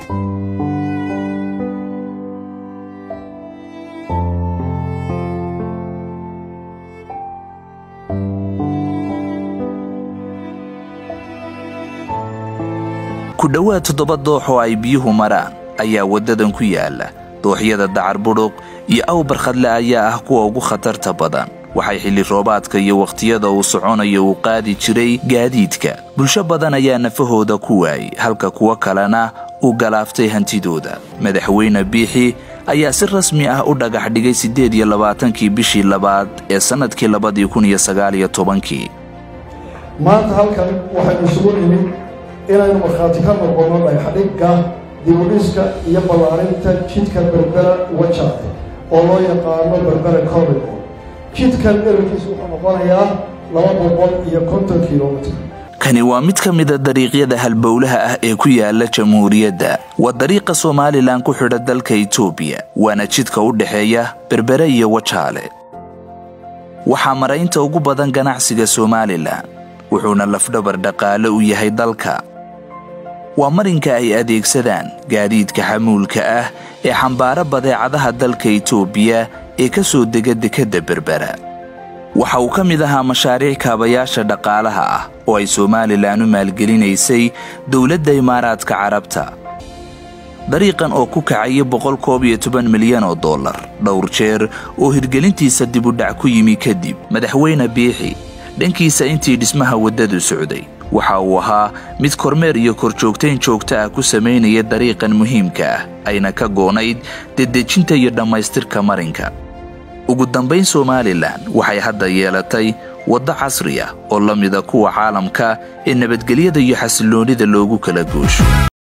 ku dhowaad toddoba doox oo ay biyuhu maraan ayaa waddadan ku yaala dooxyada dacar budhuq iyo awbarkhadle ayaa ah kuwa ugu khatarta badan waxay xilli roobaadka iyo wakhtiyada uu soconayo uu qaadi jiray gaadiidka bulsho badan ayaa nafahooda ku waayey halka kuwo kalena uu galaaftay hantidooda madaxweyne biixi ayaa si rasmi ah u dhagax dhigay siddeed iyo labaatankii bishii labaad ee sannadkii labadii kun iyo sagaaliyo tobankii maanta halkan waxaynu isugu nimid inaynu markhaati ka noqonno dhagxdhigga dibudhiska iyo ballaarinta jidka berbera wajaade oo loo yaqaano berbera corridor jidkan dherarkiisu wuxuu noqonayaa laba boqol iyo konton kilomitr kani waa mid ka mida dariiqyada halbowlaha ah ee ku yaala jamhuuriyadda waa dariiqa somalilan ku xidha dalka itoobiya waana jidka u dhexeeya berbere iyo wajaale waxaa maraynta ugu badan ganacsiga somalilan wuxuuna lafdhabar dhaqaale u yahay dalka waa marinka ay adeegsadaan gaadiidka xamuulka ah ee xambaara badeecadaha dalka itoobiya ee ka soo dega dekedda berbera waxa uu ka mid ahaa mashaariic kaabayaasha dhaqaalaha ah oo ay somalilan u maalgelinaysay dowladda imaaraadka carabta dariiqan oo ku kacaya boqol koob iyo toban milyan oo dollar dhowr jeer oo hirgelintiisa dibudhac ku yimi kadib madaxweyne biixi dhankiisa intii dhismaha waddadu socday waxa uu ahaa mid kormeer iyo korjoogtayn joogta ah ku samaynaya dariiqan muhiimka ah ayna ka goonayd dedejinta iyo dhammaystirka marinka ugu dambayn somalilan waxay hadda yeelatay waddo casri ah oo la mida kuwa caalamka ee nabadgelyada iyo xasilloonnida loogu kala goosho